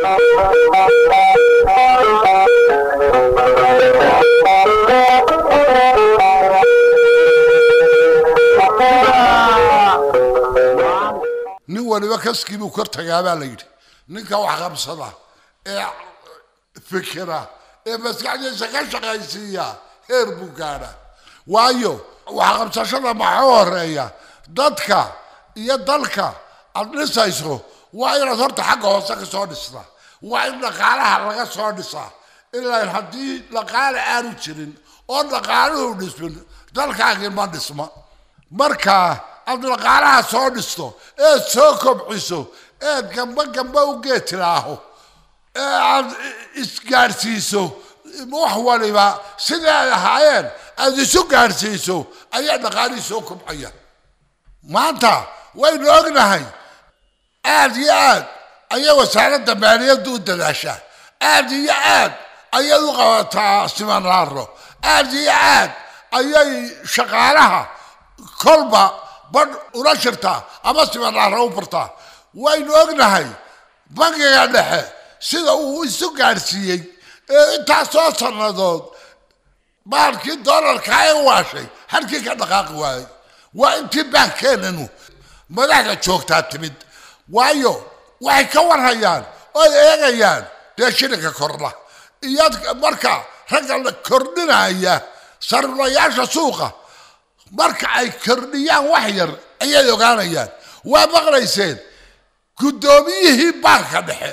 nin waliba kaskii buu kor tagaa baa la yidhi ninka wax qabsada ee fikira ee maskaxdiisa ka shaqaysiiya heer buu gaadha waayo wax qabsashada maxaa horeeya dadka iyo dalka aad dhisayso waa inaad horta xagga hoose ka soo dhistaa waa in dhaqaalaha laga soo dhisaa ilaa haddii dhaqaale aanu jirin oo dhaqaaluhu dhismin dalkaagii ma dhisma marka aad dhaqaalaha soo dhisto eed soo kobciso eed gamba gamba u geetilaaho ee aad isgaadhsiiso wax waliba sidai ay ahaayeen aad isu gaadhsiiso ayaa dhaqaalihii soo kobcaya maanta waynu ognahay aad iyo aad ayay wasaaradda maaliyaddu u dadaashaa aad iyo aad ayay u qabataa simanlaaro aad iyo aad ayay shaqaalaha kolba badh ula shirtaa ama simanlaaro u bartaa waynu ognahay bangiga dhexe sida uu isu gaadhsiiyey ee intaasoo sannadood maalkii doolarka ay waashay halkii ka dhaqaaqi waayey waa intii baankeenanu madaxda joogtaa timid waayo waxay ka warhayaan oy eegayaan dee shilinka kordha iyo marka ragga la kordhinaya sariflayaasha suuqa marka ay kordhiyaan wax yar ayay ogaanayaan waa maqlayseen guddoomiyihii baanka dhexe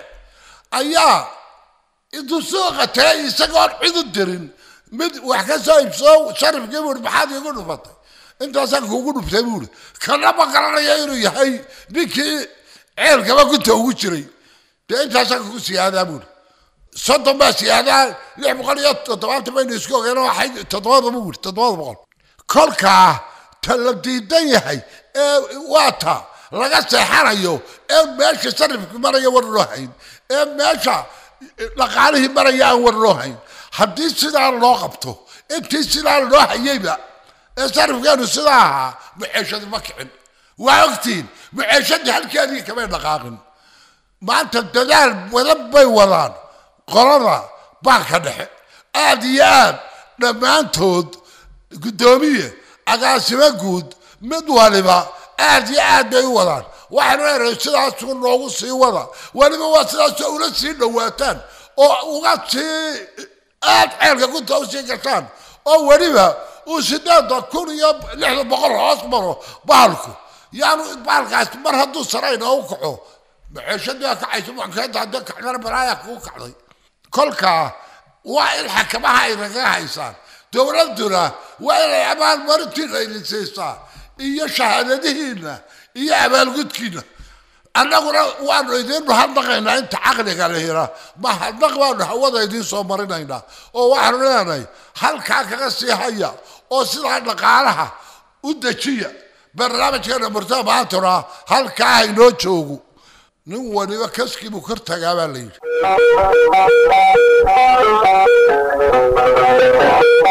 ayaa intuu suuqa tagay isagoon cid u dirin mid wax ka soo iibsoo sharifkii buuri maxaad iigu dhufatay intaasaan kuugu dhuftay buuri kana ma garanaya inuu yahay ninkii ceelkaba gunta ugu jiray dee intaasaan kugu siyaadaa buuri soddon baa siyaadaa lix boqol iyo toddobaatan baynu isku ogeen waxay toddobada buuri toddobada boqol kolkaa ta la diidan yahay ee waa ta laga seexanayo ee meesha sarifkii maraya war loo hayn ee meesha dhaqaalihii maraya aan war loo hayn haddii sidaa loo qabto intii sidaa loo hayeyba ee sarifkeenu sidaa ahaa maceeshadii ma kicin waa ogtiin maceeshadii halkeedii kamay dhaqaaqin maanta dadaal badan bay wadaan qolada baanka dhexe aad iyo aad dhammaantood guddoomiye agaasimo guud mid waliba aad iyo aad bay u wadaan waxaanu eray sidaasuu noogu sii wada weliba waa sidaasoo ula sii dhowaataan oo uga sii aad ceelka gunta usii gashaan oo weliba uu sideeda kun iyo lixda boqol hoos maro bahalku yaanu bahalkaas mar hadduu sarayna u kaco maceeshadii waa kacayso maxkeenta haddii kacdana balaaya kugu kacday kolkaa waa in xakamaha ay naga haysaan dowladduna waa inay abaalmarintiina idin siisaa iyo shahaadadihiina iyo abaalgudkiina annaguna waanu idiin mahadnaqaynaa inta caqliga lehina mahadnaq baanu hawada idiin soo marinaynaa oo waxaanu leenahay halkaa kaga sii haya oo sidaa dhaqaalaha u dejiya barnaamijkeena murtada maantuna halkaa haynoo joogo nin waliba kaskii buu kor tagaa baa la yidhi